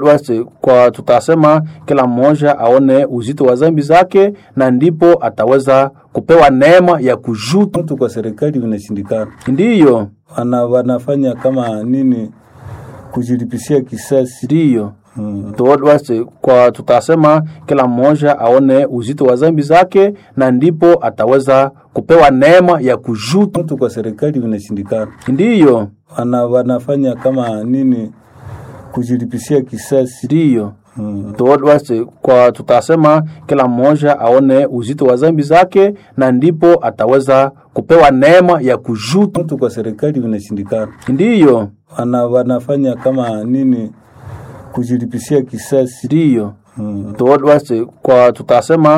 basi kwa tutasema kila mmoja aone uzito wa dhambi zake, na ndipo ataweza kupewa neema ya kujuta. mtu kwa serikali vinashindikana, Ndiyo, wana wanafanya kama nini kujilipisia kisasi ndiyo mm. Tu- basi kwa tutasema kila mmoja aone uzito wa dhambi zake, na ndipo ataweza kupewa neema ya kujuta. mtu kwa serikali vinashindikana, Ndiyo, wana wanafanya kama nini kujilipisia kisasi ndiyo mm. Tu- basi kwa tutasema kila mmoja aone uzito wa dhambi zake, na ndipo ataweza kupewa neema ya kujuta. mtu kwa serikali vinashindikana, Ndiyo, wana wanafanya kama nini kujilipisia kisasi ndiyo mm. Tu- basi kwa tutasema